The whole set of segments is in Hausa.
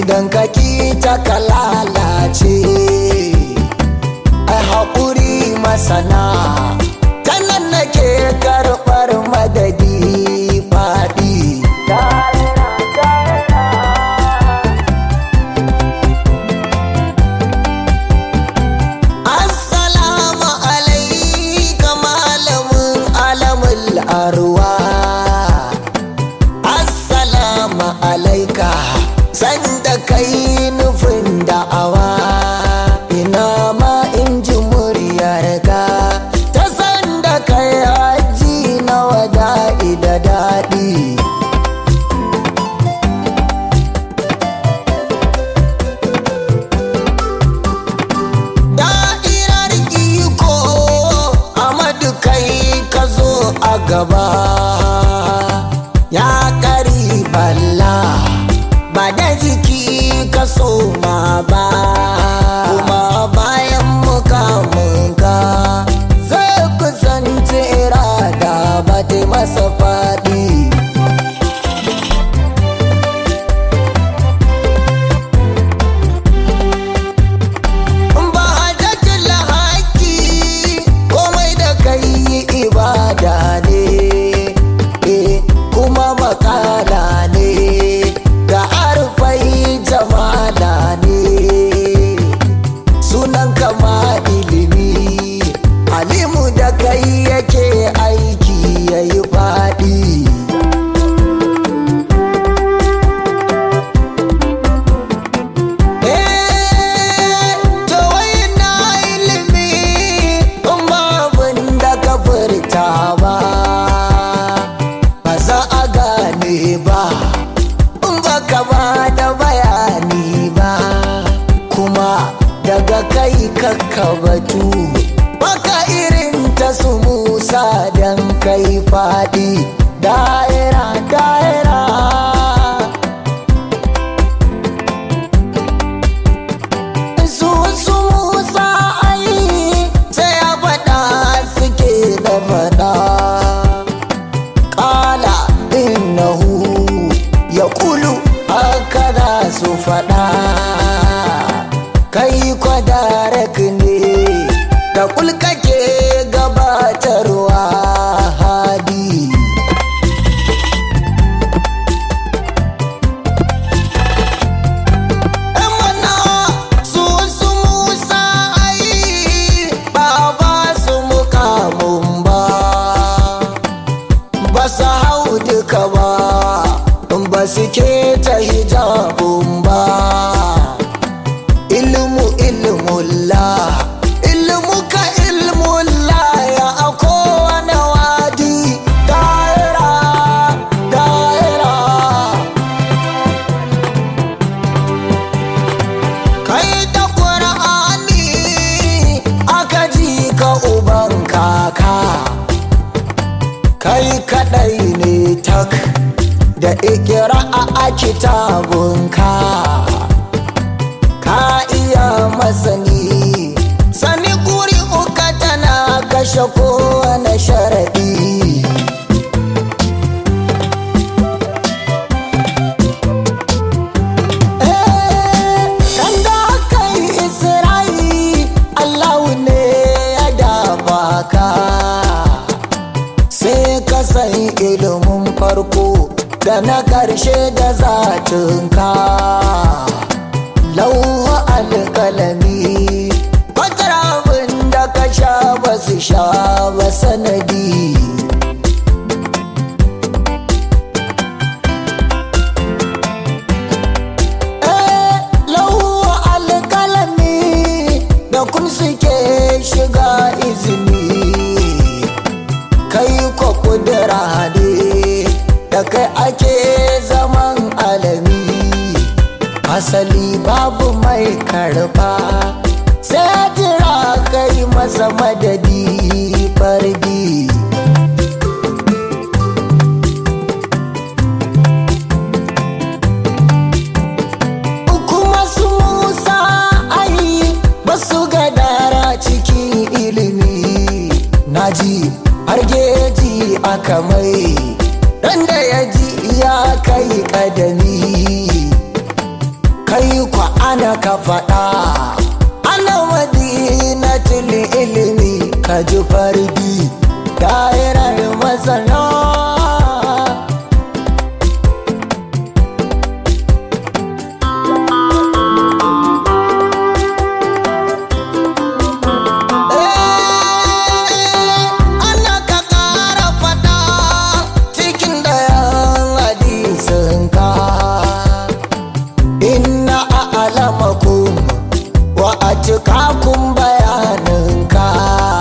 idan ka ki ta ka lalace ai haƙuri masana ta nan nake karɓar madadi faɗi Assalamu alaika malamin alamul arwa Assalamu alaika sanda kai nufin da'awa ina ma in ji muryarka ta sanda kai haji na wada'i da daɗi da'irar iko amadu kai ka zo a gaba ya kari balla ba da jiki ka so ma ba kuma bayan mukamunka zai kusance irada ba ta masa faɗi ba hajjatul haƙi komai da kai ibada ne eh, kuma makala ne ga arfai jamala ne sunan kama ilimi alimu da kai yake aiki yayi faɗi to wai na ilimi in babin da ka furta ba ba za a gane ba in baka ba da bayani ba kuma daga kai kakka batu baka irin ta su musa don kai faɗi daira daira su su musa ai sai ya faɗa suke da faɗa ƙala innahu ya kulu haka za su faɗa kai kwadarak ne da kulkake gabatarwa hadi mana su su musa ai ba ba su mukamun ba ba su hau duka ba ba su ke ta hijabun ba ilmu ilmulla ilmuka ilmulla ya a kowane wadi daira daira kai da ƙura'ani aka ji ka uban kaka kai kadai ne tak da ikira a kitabunka ka iya masani sani kuri uka tana kashe kowane sharaɗi kan da aka yi isra'i allahu ne ya dafa ka sai ka san ilimin farko da na ƙarshe da zatinka lauwa alƙalami kwatar abin da ka sha ba su sha ba sanadi lauwa alƙalami da kun suke shiga izini kai ko kudura ne da kai ake zaman alami asali babu mai karba sai jira kai masa madadi fardi kuma su musa ai ba su gadara cikin ilimi naji har geji aka mai ran da ya ji ya kai kadami kai ana ka faɗa ana madinatul ilimi ka ji fardi da'irar masana ana ka ƙara faɗa cikin dayan hadisinka inna a alamakum wa a cikakun bayaninka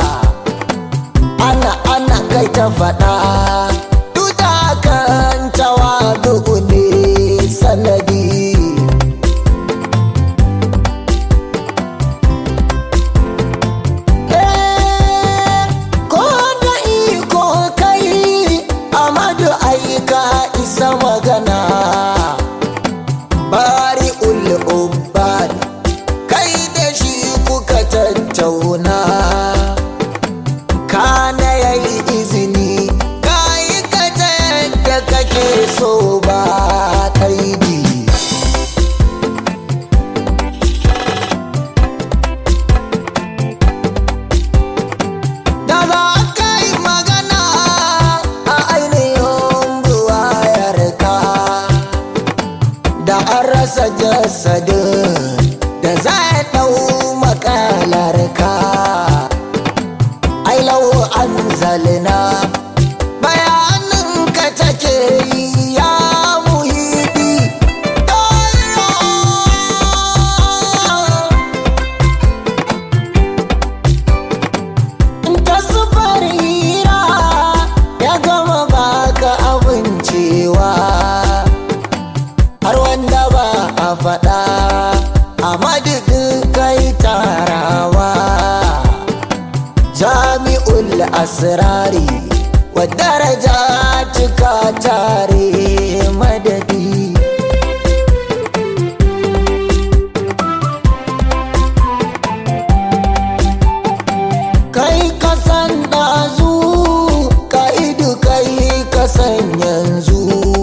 ana ana kai ta faɗa duda kan tawadu ne sanadi ko da iko kai amadu aika isa magana bari ul'ubbad kai da shi kuka tattauna kana yayi izini kayi ka ta yadda kake so ba kaidi da za ka yi magana a ainihin buwayarka da an rasa jasadin da za ya ɗau makalarka ai lau an zalina bayanin ka take yi ya muhidi ta sufar hira ya gama baka abincewa har wanda ba a faɗa a madadin kai tarawa jami'ul asrari wa daraja cika tare madadi kai kasan ɗazu ka'idu kai kasan yanzu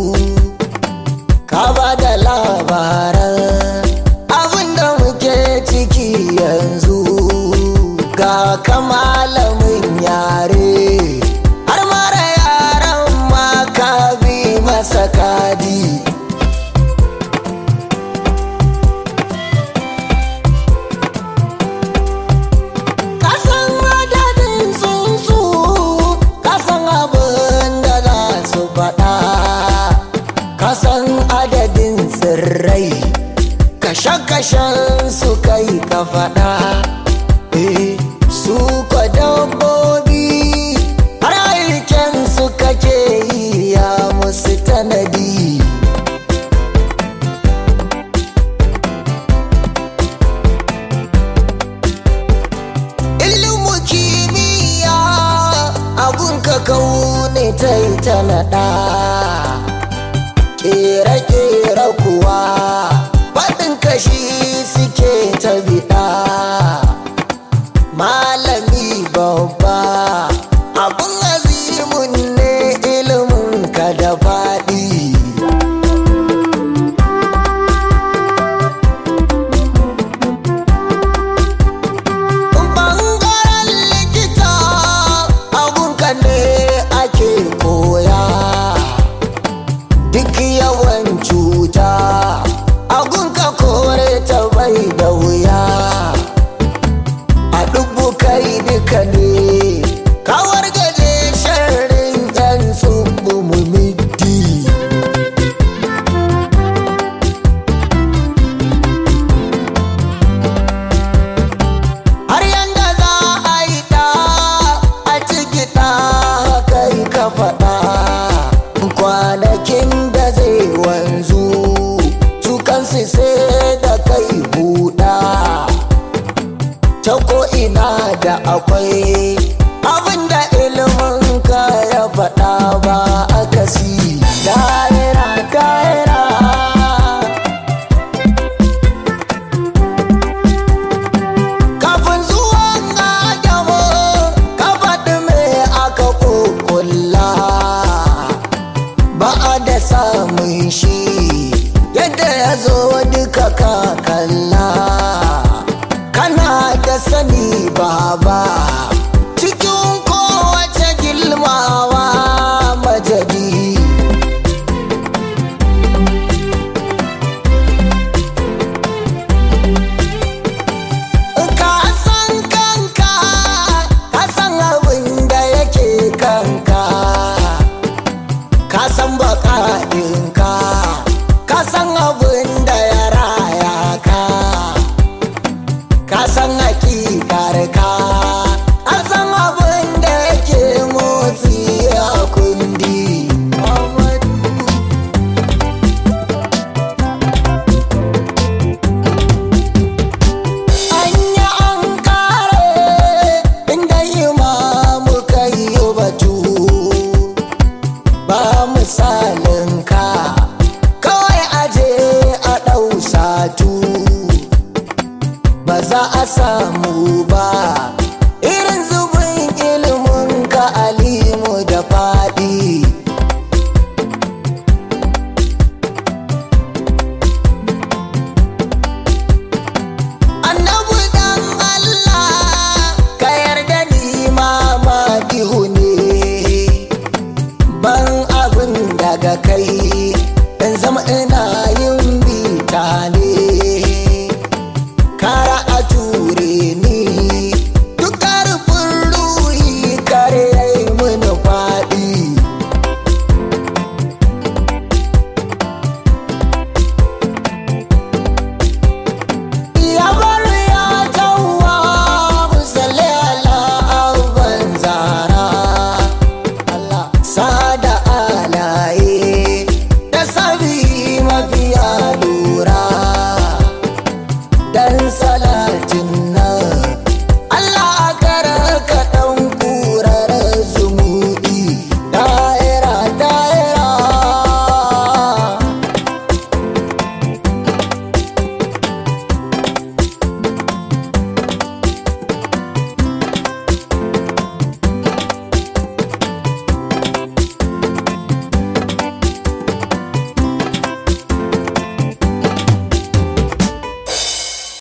ka ba da labaran abinda muke ciki yanzu ga ka malamin yare har mara yaran ma ka bi masa kadi kasan adadin tsuntsu kasan abin da za su faɗa kasan adadin tsirrai kashe-kashen su kai ka faɗa Eh, su kwa dabbobi har aiken su kake yi ya musu tanadi ilimu kimiyya abun ka kaune ta yi ta naɗa ƙere-ƙere kuwa faɗin kashi suke ta biɗa malami babba abun azimun ne ilimin ka da faɗi ɓangaren likita abunka ne ake koya duk yawan cuta agunka kore ta bai da wuya a dubu kai duka ne kawar gaje sharrin yan tsubu mu middi har yanda za a yi ɗa a ciki ɗa kai ka faɗa kwanakin da zai wanzu su kansu sai da kai buɗa ta ko'ina da akwai abinda ilimin ka ya faɗa ba akasi daira daira kafin zuwan adamu ka faɗi me aka kukulla ba a da samun shi yadda ya zo duka ka kalla mu ba